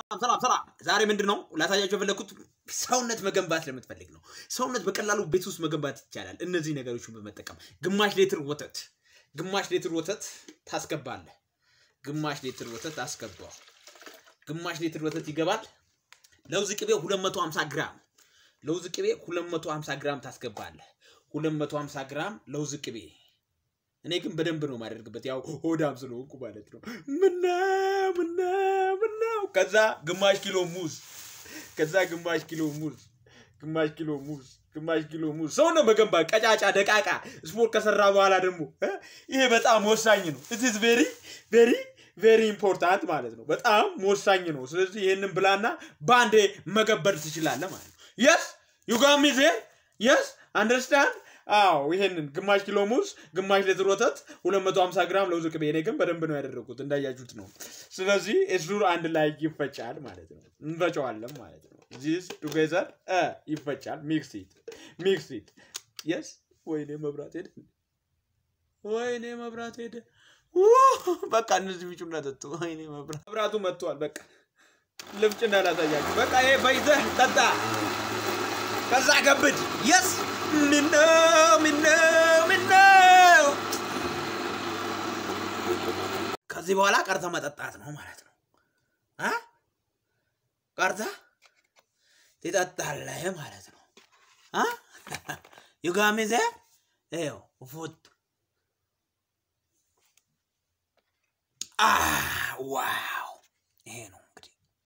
ሰላም ሰላም። ዛሬ ምንድን ነው ላሳያቸው የፈለግኩት ሰውነት መገንባት ለምትፈልግ ነው። ሰውነት በቀላሉ ቤት ውስጥ መገንባት ይቻላል። እነዚህ ነገሮችን በመጠቀም ግማሽ ሊትር ወተት ግማሽ ሊትር ወተት ታስገባለህ። ግማሽ ሊትር ወተት አስገባው። ግማሽ ሊትር ወተት ይገባል። ለውዝ ቅቤ 250 ግራም ለውዝ ቅቤ 250 ግራም ታስገባለህ። 250 ግራም ለውዝ ቅቤ እኔ ግን በደንብ ነው የማደርግበት፣ ያው ሆዳም ስለሆንኩ ማለት ነው። ምነው ምነው ምነው። ከዛ ግማሽ ኪሎ ሙዝ፣ ከዛ ግማሽ ኪሎ ሙዝ፣ ግማሽ ኪሎ ሙዝ፣ ግማሽ ኪሎ ሙዝ። ሰው ነው መገንባት፣ ቀጫጫ ደቃቃ። ስፖርት ከሰራ በኋላ ደግሞ እ ይሄ በጣም ወሳኝ ነው። ኢትስ ቬሪ ቬሪ ቬሪ ኢምፖርታንት ማለት ነው። በጣም ወሳኝ ነው። ስለዚህ ይህንን ብላና በአንዴ መገበር ትችላለህ ማለት ነው። የስ ዩጋሚ ዜ የስ አንደርስታንድ አዎ ይሄንን ግማሽ ኪሎ ሙዝ፣ ግማሽ ሊትር ወተት፣ 250 ግራም ለውዝ ቅቤ። እኔ ግን በደንብ ነው ያደረጉት እንዳያችሁት ነው። ስለዚህ እሱ አንድ ላይ ይፈጫል ማለት ነው። እንፈጨዋለን ማለት ነው። ዚስ ቱጌዘር ይፈጫል። ሚክስ ኢት ሚክስ ኢት የስ። ወይኔ መብራት ሄደ፣ ወይኔ መብራት ሄደ። በቃ እነዚህ ቢጩና ጠጡ። ወይኔ መብራት መብራቱ መጥቷል። በቃ ልፍጭ እንዳላሳያችሁ። በቃ ይሄ ፈይተህ ጠጣ፣ ከዛ ገብድ የስ ምነው ምነው ምነው። ከዚህ በኋላ ቀርተ መጠጣት ነው ማለት ነው። አ ቀርተ ትጠጣለህ ማለት ነው። አ ዩጋሚዘ ይኸው ፉት አ ዋው ይሄ ነው